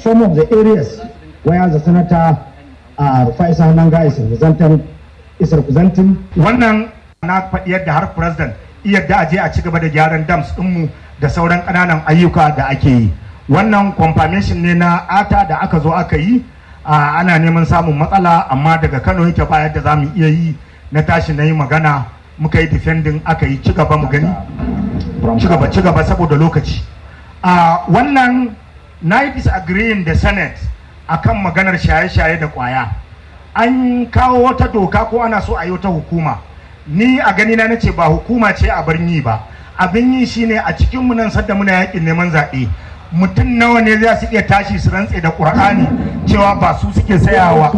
some of the areas where the senator uh, Rufai Sahananga is representing, is representing. Wannan na faɗi yadda har president yadda aje a ci gaba da gyaran dams ɗinmu da sauran ƙananan ayyuka da ake yi. Wannan confirmation ne na ata da aka zo aka yi ana neman samun matsala amma daga Kano yake ba yadda za mu iya yi na tashi na yi magana muka yi defending aka yi ci gaba mu gani ci gaba ci gaba saboda lokaci. Wannan na yi disagreeing da senate akan maganar shaye-shaye da kwaya an kawo wata doka ko ana so a yi wata hukuma ni a gani na nace ba hukuma ce a birni ba abin yi shine a cikin mu nan sadda muna yakin neman zaɓe mutum nawa ne za su iya tashi su rantse da ƙur'ani cewa ba su suke sayawa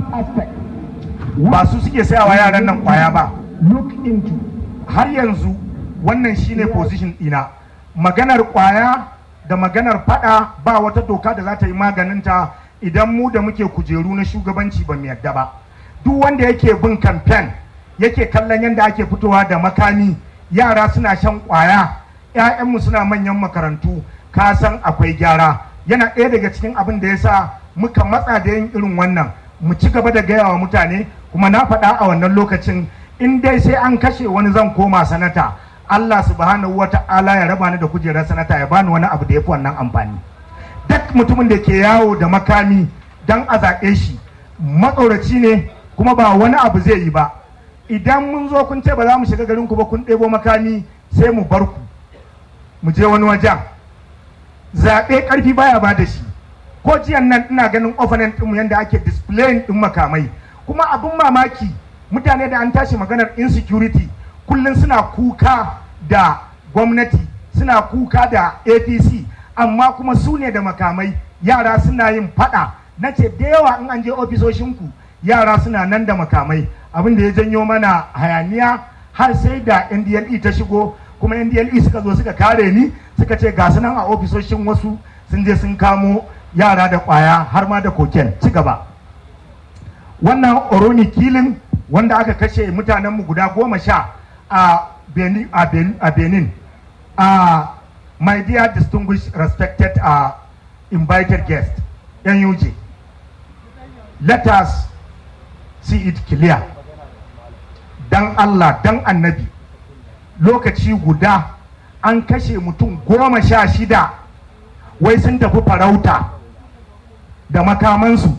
ba su suke sayawa yaran nan kwaya ba look into har yanzu wannan shine position ɗina maganar kwaya da maganar fada ba wata doka da za ta yi maganinta idan mu da muke kujeru na shugabanci ba mu yadda ba duk wanda yake bin kamfen yake kallon yadda ake fitowa da makami yara suna shan kwaya 'ya'yanmu suna manyan makarantu ka san akwai gyara yana ɗaya daga cikin abin da ya sa muka matsa da yin irin wannan mu ci gaba da gaya wa mutane kuma na faɗa a wannan lokacin in dai sai an kashe wani zan koma sanata Allah subhanahu wa ta'ala ya raba ni da kujerar sanata ya bani wani abu da ya fi wannan amfani duk mutumin da ke yawo da makami dan a zaɓe shi matsoraci ne kuma ba wani abu zai yi ba idan mun zo kun ce ba za mu shiga garin ku ba kun ɗebo makami sai mu bar ku mu je wani wajen zaɓe ƙarfi baya ba da shi ko jiyan nan ina ganin opponent ɗinmu yadda ake displaying ɗin makamai kuma abin mamaki mutane da an tashi maganar insecurity kullum suna kuka da gwamnati suna kuka da apc amma kuma su ne da makamai yara suna yin fada na ce da yawa in an je ofisoshinku yara suna nan da makamai abin da ya janyo mana hayaniya har sai da ndle ta shigo kuma ndle suka zo suka kare ni suka ce ga su nan a ofisoshin wasu sun je sun kamo yara da kwaya har ma da koken ci gaba wannan oroni kilin wanda aka kashe mutanenmu guda goma sha a benin, a benin, a benin. Uh, my dear distinguished respected uh, invited guest NUJ let us see it clear dan Allah dan annabi lokaci guda an kashe mutum goma sha shida wai sun tafi farauta da makamansu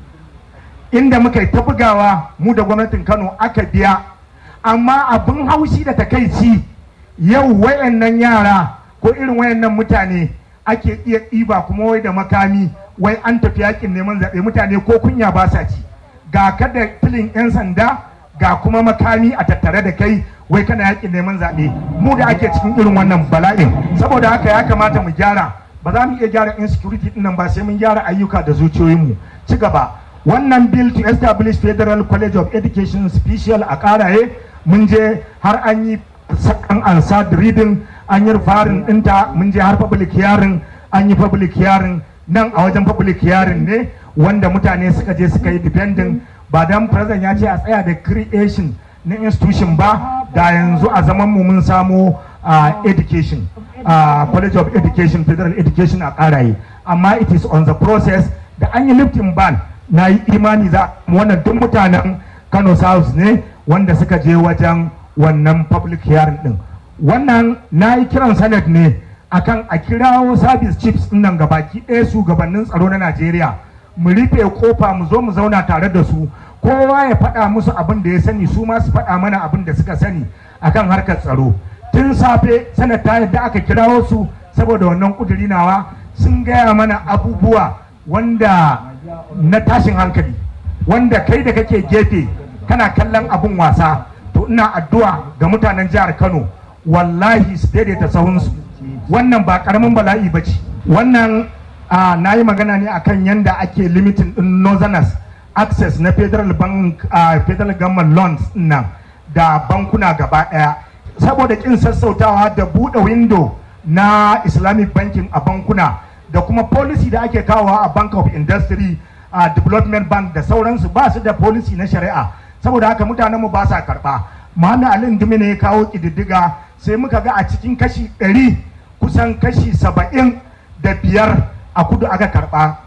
inda muka yi ta bugawa mu da gwamnatin kano aka biya amma abin haushi da takaici yau wayannan yara ko irin wayannan mutane ake iya ɗiba kuma wai da makami wai an tafi yakin neman zaɓe mutane ko kunya ba sa ci ga ka da filin 'yan sanda ga kuma makami a tattare da kai wai kana yakin neman zaɓe mu da ake cikin irin wannan bala'in saboda haka ya kamata mu gyara ba za mu iya gyara insecurity ɗin nan ba sai mun gyara ayyuka da zuciyoyinmu ci gaba wannan bill to establish federal college of education special a karaye mun je har an yi an ansa reading an yi farin dinta mun je har public hearing an yi public hearing nan a wajen public hearing ne wanda mutane suka je suka yi depending ba dan president ya ce a tsaya da creation na institution ba da yanzu a zaman mu mun samu education college of education federal education a karaye amma it is on the process da an yi lifting ban na yi imani za wannan duk mutanen kano south ne wanda suka je wajen wannan public hearing din wannan na yi kiran senate ne akan a kirawo service chiefs din nan gabaki ɗaya shugabannin tsaro na najeriya mu rufe kofa mu zo mu zauna tare da su kowa ya faɗa musu abin da ya sani su ma su faɗa mana abin da suka sani akan harkar tsaro tun safe sanata yadda aka kirawo su saboda wannan kuduri nawa sun gaya mana abubuwa wanda na tashin hankali wanda kai da kake gefe kana kallon abin wasa to ina addu'a ga mutanen jihar kano wallahi su daidaita sahunsu wannan ba karamin bala'i ba ce wannan na yi magana ne akan yadda ake limitin din northerners access na federal bank uh, federal government loans nan da bankuna gaba daya saboda kin sassautawa da buɗe window na islamic banking a bankuna da kuma policy da ake kawowa a bank of industry a development bank da sauransu ba su da policy na shari'a saboda haka mutanen mu ba sa karba Muhammad Ali Ndumi ne ya kawo kididdiga sai muka ga a cikin kashi 100 kusan kashi 70 da biyar a kudu aka karba